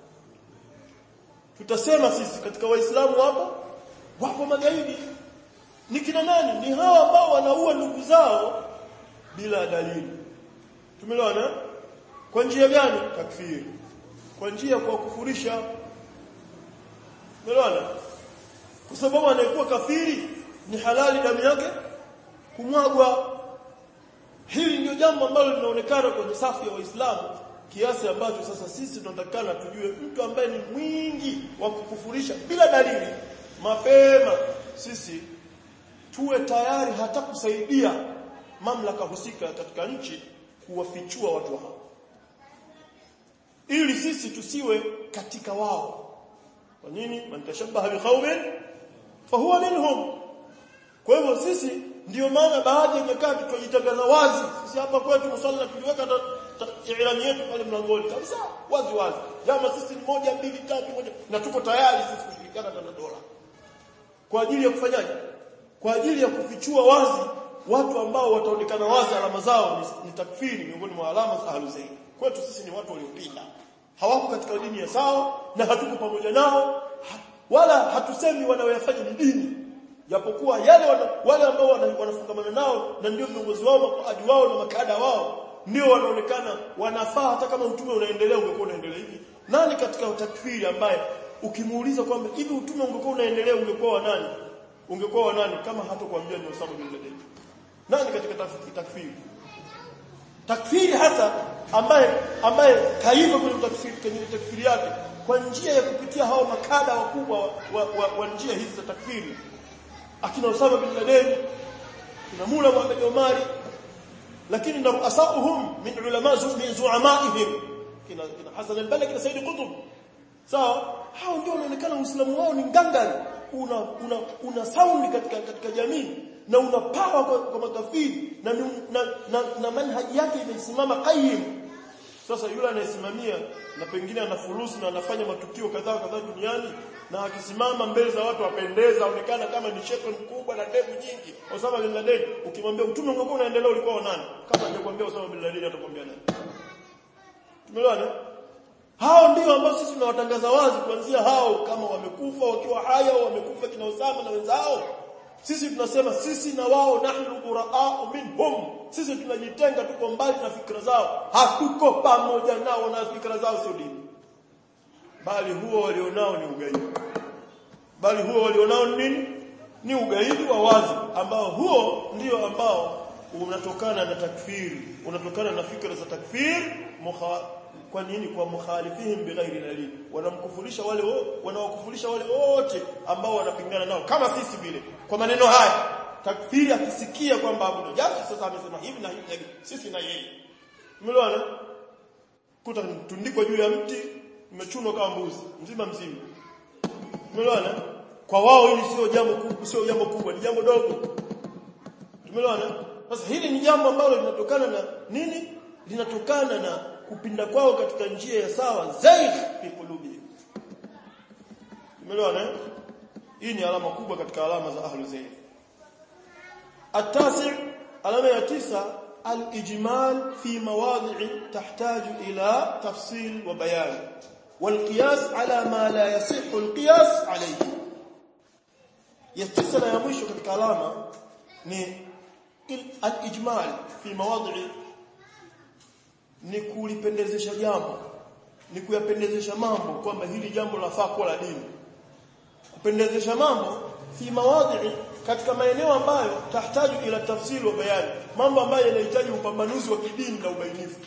tutasema sisi katika waislamu wapo wapo magaidi ni kina nani ni hawa ambao wanaua ndugu zao bila dalili tumeelewana kwa njia gani takfiri kwa njia kwa kufurisha tumeelewana kwa sababu anayekuwa kafiri ni halali damu yake kumwagwa hili ndio jambo ambalo linaonekana kwenye safu ya waislamu kiasi ambacho sasa sisi tunatakana tujue mtu ambaye ni mwingi wa kukufurisha bila dalili mapema sisi tuwe tayari hata kusaidia mamlaka husika katika nchi kuwafichua watu hao ili sisi tusiwe katika wao kwa nini man tashabbaha biqaumin fahuwa minhum kwa hivyo sisi ndio maana baadhi ya nyakati tujitangaza wazi sisi hapa kwetu msalla tuliweka ilani yetu pale mlangoni kabisa wazi wazi jama sisi ni moja mbili tatu moja na tuko tayari sisi kushirikiana na dola kwa ajili ya kufanyaje kwa ajili ya kufichua wazi watu ambao wataonekana wazi alama zao ni, ni takfiri miongoni mwa alama za ahluzaidi kwetu sisi ni watu waliopinda hawako katika dini ya sawa na hatuko pamoja nao ha, wala hatusemi wanaoyafanya ni dini japokuwa yale wana, wale ambao wanafungamana nao na ndio viongozi wao maadi wao na makada wao ndio wanaonekana wanafaa hata kama utume unaendelea ungekuwa unaendelea hivi nani katika takfiri ambaye ukimuuliza kwamba hivi utume ungekuwa unaendelea ungekuwa wa nani ungekuwa wa nani kama hatakwambia ni Osama bin Laden nani katika takfiri takfiri hasa ambaye ambaye kaiva kwenye takfiri kwenye takfiri yake kwa njia ya kupitia hao makada wakubwa wa, wa, wa, wa njia hizi za takfiri akina Osama bin Laden kina Mula Muhammad Omari lakini ndio asauhum min ulama min zuamaihim kina kina Hassan al-Banna kina Said Qutb sawa hao ndio wanaonekana uislamu wao ni ngangari una una una sound katika katika jamii na una power kwa, kwa makafiri na, na, na, na manhaji yake imesimama qayyim sasa yule anayesimamia na pengine ana furusi na anafanya matukio kadhaa kadhaa duniani na akisimama mbele za watu wapendeza aonekana kama ni shekhe mkubwa na ndevu nyingi Osama bin Laden ukimwambia utume ungekuwa unaendelea ulikuwa wa nani kama hajakwambia Osama bin Laden atakwambia nani tumeelewana hao ndio ambao sisi tunawatangaza wazi kuanzia hao kama wamekufa wakiwa haya au wamekufa kina Osama na wenzao sisi tunasema sisi na wao nahnu buraa'u minhum sisi tunajitenga tuko mbali na fikra zao hatuko pamoja nao na fikra zao sio dini bali huo walionao ni ugaidi bali huo walionao ni nini ni ugaidi wa wazi ambao huo ndio ambao unatokana na takfiri unatokana na fikra za takfir mukha kwa nini kwa mukhalifihim bighairi dalil wanamkufurisha wale wanawakufurisha wale wote ambao wanapingana nao kama sisi vile kwa maneno haya takfiri akisikia kwamba Abu Najashi sasa amesema hivi na hivi na hivi sisi na yeye umeelewana kuta tundikwa juu ya mti imechunwa kama mbuzi mzima mzima umeelewana kwa wao hili sio jambo kubwa sio jambo kubwa ni jambo dogo umeelewana sasa hili ni jambo ambalo linatokana na nini linatokana na kupinda kwao katika njia ya sawa zaidi fi qulubi umeelewana hii ni alama kubwa katika alama za ahlu zayd التاسع علامه ya tisa الاجمال في مواضع تحتاج الى تفصيل وبيان والقياس على ما لا يصح القياس عليه ya tisa na ya mwisho katika alama ni al-ijmal fi mawadhi ni kulipendezesha jambo ni kuyapendezesha mambo kwamba hili jambo lafaa kuwa la dini kupendezesha mambo fi mawadhi katika maeneo ambayo tahitaji ila tafsiri wa bayani mambo ambayo yanahitaji upambanuzi wa kidini na ubainifu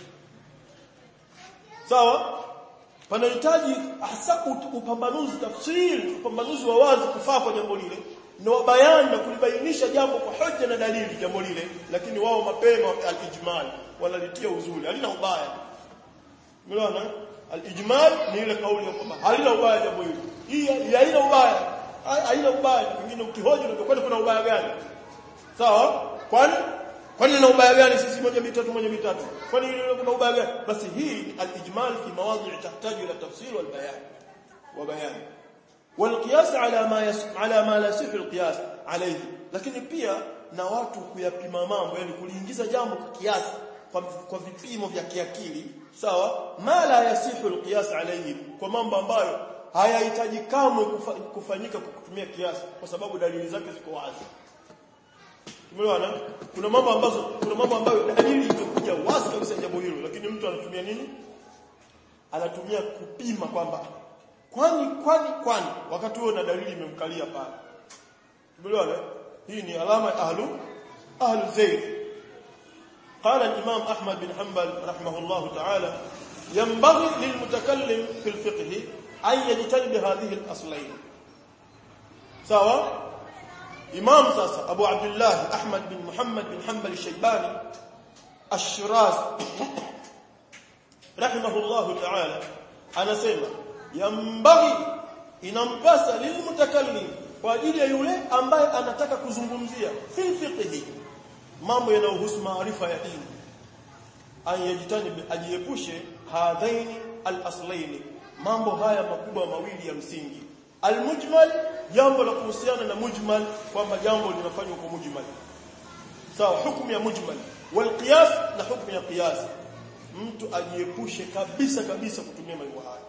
sawa panahitaji hasa upambanuzi tafsiri upambanuzi wa wazi kufaa kwa jambo lile na bayani na kulibainisha jambo kwa hoja na dalili jambo lile lakini wao mapema al-ijmal wanalitia uzuri halina ubaya umeona al-ijmal ni ile kauli ya kwamba halina ubaya jambo hili hii haina ubaya haina ubaya pengine ukihoji unakwenda kuna ubaya gani sawa kwani kwani na ubaya gani sisi moja mitatu moja mitatu kwani ile kuna ubaya gani basi hii al-ijmal fi mawadhi' tahitaji ila tafsir wal bayan wa bayan والقياس على ما يس... على ما لا يصح القياس عليه lakini pia na watu kuyapima mambo yani kuliingiza jambo kwa kiasi kwa, kwa vipimo vya kiakili sawa ma la yasihu alqiyas alayhi kwa mambo ambayo hayahitaji kamwe kufa, kufanyika kwa kutumia kiasi kwa sababu dalili zake ziko wazi tumeona kuna mambo ambazo kuna mambo ambayo dalili itakuja wazi kabisa jambo hilo lakini mtu anatumia nini anatumia kupima kwamba kwani kwani kwani wakati huo na dalili imemkalia pale tumeelewana hii ni alama ya ahlu ahlu zayd قال الإمام أحمد بن حنبل رحمه الله تعالى ينبغي للمتكلم في الفقه أن يجتنب هذه الأصلين سواء إمام ساسا أبو عبد الله أحمد بن محمد بن حنبل الشيباني الشراز رحمه الله تعالى أنا سيما yambaghi inampasa lilmutakallim kwa ajili ya yule ambaye anataka kuzungumzia fil fiqhi mambo yanayohusu maarifa ya dini ayajitani ajiepushe hadhaini al-aslaini mambo haya makubwa mawili ya msingi al-mujmal jambo la kuhusiana na mujmal kwamba jambo linafanywa kwa mujmal sawa hukumu ya mujmal wal qiyas na hukumu ya qiyas mtu ajiepushe kabisa kabisa kutumia mambo haya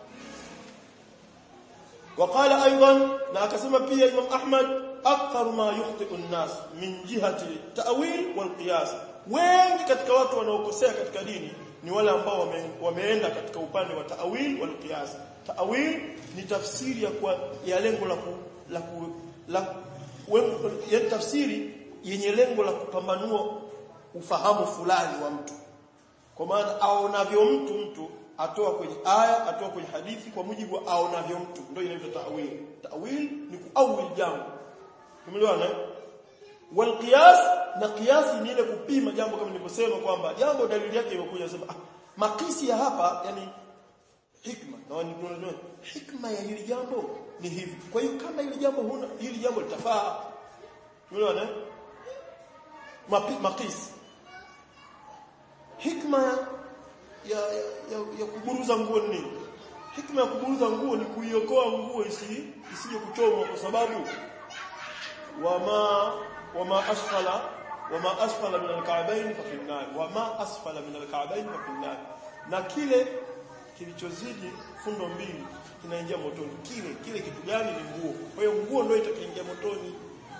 وقال ايضا na akasema pia Imam Ahmad akthar ma yukhti'u an-nas min jihati ta'wil wal qiyas wengi katika watu wanaokosea katika dini ni wale ambao wame, wameenda katika upande wa ta'wil wal qiyas ta'wil ni tafsiri ya kwa, ya lengo la ku, la, ku, la ya tafsiri yenye lengo la kupambanua ufahamu fulani wa mtu kwa maana aonavyo mtu mtu atoa kwenye aya atoa kwenye hadithi kwa mujibu wa aonavyo mtu ndio inaitwa ta'wil ta'wil ni kuawil jambo umeelewana wal qiyas na qiyas ni ile kupima jambo kama nilivyosema kwamba jambo dalili yake imekuja sema ah, makisi ya hapa yani hikma na wanajua hikma ya hili jambo ni hivi kwa hiyo kama hili jambo huna hili jambo litafaa umeelewana makisi hikma ya, ya, ya, ya kuburuza nguo ni nini? Hikma ya kuburuza nguo ni kuiokoa nguo isi isije kuchomwa kwa sababu wama wama asfala wama asfala min alka'bayn fa fi an-nar wama asfala min alka'bayn fa fi an-nar na kile kilichozidi fundo mbili kinaingia motoni kile kile kitu gani ni nguo kwa hiyo nguo ndio itakaingia motoni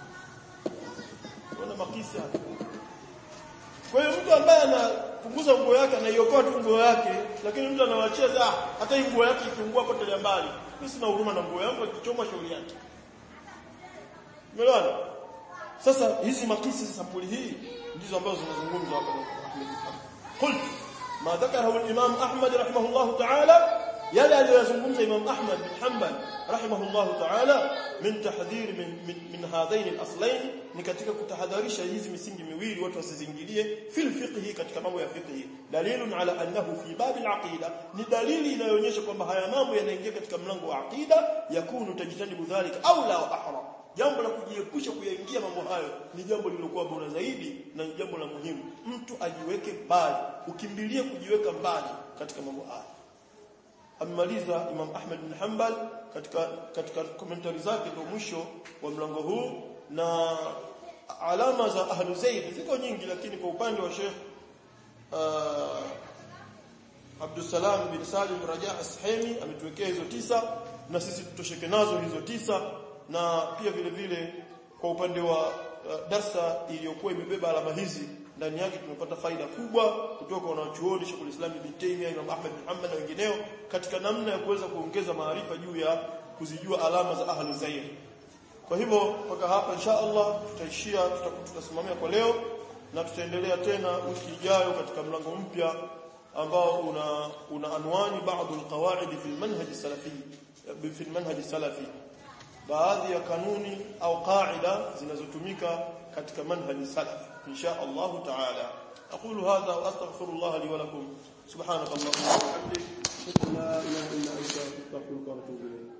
kuna makisi hapa kwa hiyo mtu ambaye anapunguza nguo yake anaiokoa tu nguo yake lakini mtu anawaachia ah hata hii nguo yake ikiungua hapo tele mbali mimi sina huruma na nguo yangu akichoma shauri yake Umeelewana sasa hizi makisi za sampuli hii ndizo ambazo zinazungumzwa hapa قلت ما ذكره الامام احمد رحمه الله تعالى yale aliyozungumza Imam Ahmad bin Hanbal rahimahullahu ta'ala min tahdhir min min, min hadhain al-aslayn ni katika kutahadharisha hizi misingi miwili watu wasizingilie fil fiqh katika mambo ya fiqh dalilun ala annahu fi bab al-aqida ni dalili inayoonyesha kwamba haya mambo yanaingia katika mlango wa aqida yakunu tajtanibu dhalika au la ahra jambo la kujiepusha kuyaingia mambo hayo ni jambo lililokuwa bora zaidi na ni jambo la muhimu mtu ajiweke mbali ukimbilie kujiweka mbali katika mambo haya amemaliza Imam Ahmad bin Hanbal katika katika commentary zake ndio mwisho wa mlango huu na alama za ahlu zaid ziko nyingi lakini kwa upande wa Sheikh uh, Abdul Salam bin Salim Raja As-Hemi ametuwekea hizo tisa na sisi tutosheke nazo hizo tisa na pia vile vile kwa upande wa uh, darsa iliyokuwa imebeba alama hizi ndani yake tumepata faida kubwa kutoka kwa wanachuoni Sheikh Islam Ibn Taymiyyah Imam Ahmad bin Hanbal na wengineo katika namna ya kuweza kuongeza maarifa juu ya kuzijua alama za ahli zair kwa hivyo mpaka hapa insha Allah tutaishia tutasimamia kwa leo na tutaendelea tena wiki ijayo katika mlango mpya ambao una una anwani baadhi alqawaid fi almanhaj salafi fi almanhaj salafi baadhi ya kanuni au qaida zinazotumika katika manhaj salaf insha Allah taala اقول هذا واستغفر الله لي ولكم سبحانك اللهم وبحمدك لا اله الا انت استغفرك واتوب اليك